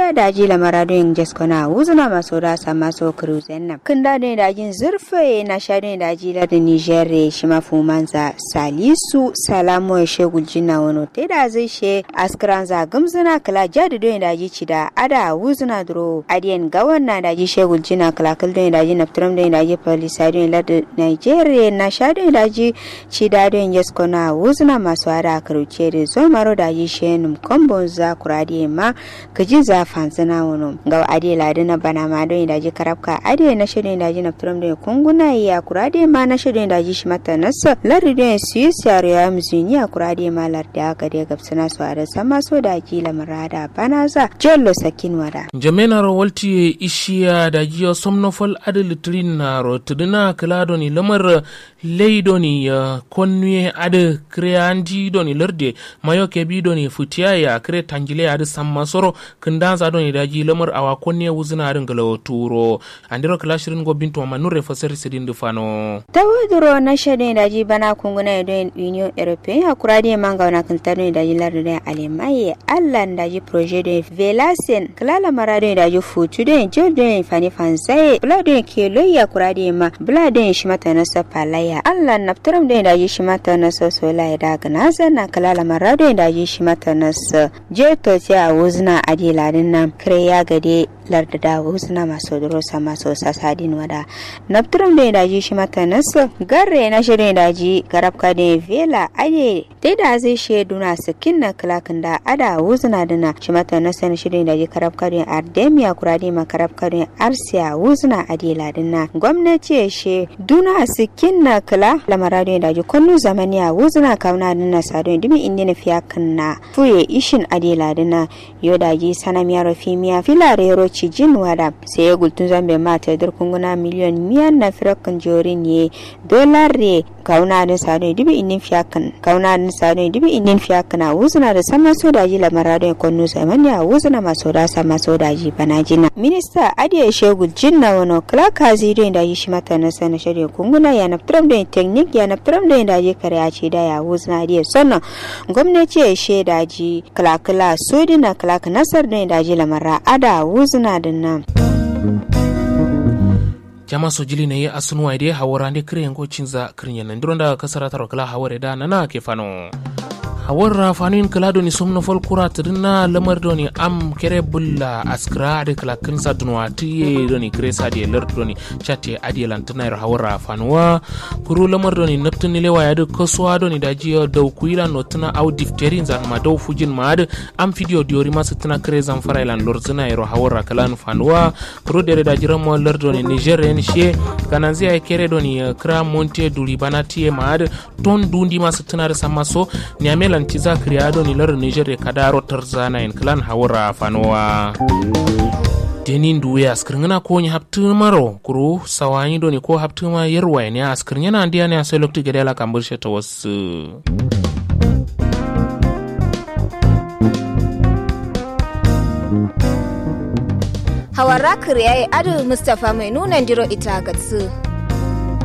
Nigeria da ji lamara don jeskona wuzuna maso da sa maso cruisen nan kin da don da jin zurfe na sha don da ji da Nigeria shi mafumanza Salisu Salamu Shegul Jinna wono te da zai she askranza gumzuna kala jadi don da ji cida ada wuzuna dro adiyan gawan na da ji Shegul Jinna kala kal don da ji naftram don da ji polisa don da Nigeria na sha don da ji cida don jeskona wuzuna maso ada karuce da zo maro da ji shenum kombon za kuradi ma kaji za fanzina wono ga ade ladi na bana ma don da ji karabka ade na shirin da ji na turam da kunguna ya kurade ma na shirin da ji shi mata nasa lari don su yi siyar ya muzini ya kurade ma lardi aka da gabsana su a da sama so da ji lamurada bana za jollo sakin wada. jamenar walti ishiya da jiya somnofol ade litrin na rotudina kiladoni lamar leidoni ya konnuye ade kreanji doni larde mayo kebi doni futiya ya kre tangile ade samma soro kindanza doni daji lamar awa konne wuzina adin galo turo andiro kilashirin go bintu ma nure fasar sidin dufano tawuduro na shadon daji bana kunguna don union european ya kura de manga wana kinta don daji larde don alemaye allan daji projet don velasen kilala mara don daji futu don jol don fani fansaye bula don kelo ya kura de ma bula don shi mata nasa palaya allan naftaram don daji shi mata nasa sola ya daga nasa na kilala mara don daji shi mata nasa je to a wuzna adi ladin nan kare ya gade larda da wuzna masu durosa masu sasadin wada naftaram don daji shi mata nasa garre na shirin daji garabka da vela ade dai da zai shaidu na sakin na kilakin da ada wuzna dina shi mata nasa na shirin daji karabka da ardemia kuradi ma karabka da arsiya wuzna adi ladin na gwamnati ya she duna sakin na kila lamara da daji kunnu zamaniya wuzna kauna dina sadon dimi indi na fiya na fuye ishin adi ladin na yo daji sanamiya rofimiya filare roci jin wada sai ya gultun zambe mata durkunguna miliyon miyan na firakin jorin ye dolar re kauna din sado dibi inin fiyakan kauna din sado dibi inin fiyakan a wuzuna da sama so daji lamara don konnu zamani a wuzuna maso da sama so daji bana jina minista adiya shegul jinna wano klaka zidon daji shi mata na sana shirya kunguna ya naftaram da teknik ya naftaram da daji kare a ce da ya wuzuna adiya sannan gwamnati ya she daji klakla sodina klaka nasar da daji lamara ada wuzuna din nan. jama so jili ne asunuwa ide hawara nde kire ngo cinza krinya nan ndironda kasara taro kala haware da nana ke fano hawarra fanin kala doni somno fol kura tadina lamar doni am kere bulla askra de kala kinsa dunwa tiye doni kresa de lar doni chate adi lantana ro hawarra fanwa kuru lamar doni naptuni lewa ya de koswa doni da jiyo daw kuila notuna au difterin zan ma daw fujin ma de am video diori ma tana kresa fara ilan lorzina ro hawarra kala fanwa kuru de da jira mo lar doni niger en she kananzi ay kere doni kra monte duli banati ma de ton dundi ma tana da samaso ni amela lanti za kriado ni lar niger e kadaro tarzana en clan hawra fanowa denin duwe askirngana ko ni maro kuru sawani doni ko haptuma yerwa ne askirngana ndiya ne asai lokti gedela kamburshe ta wasu hawara kriyaye adu mustapha mai nuna jiro ita gatsu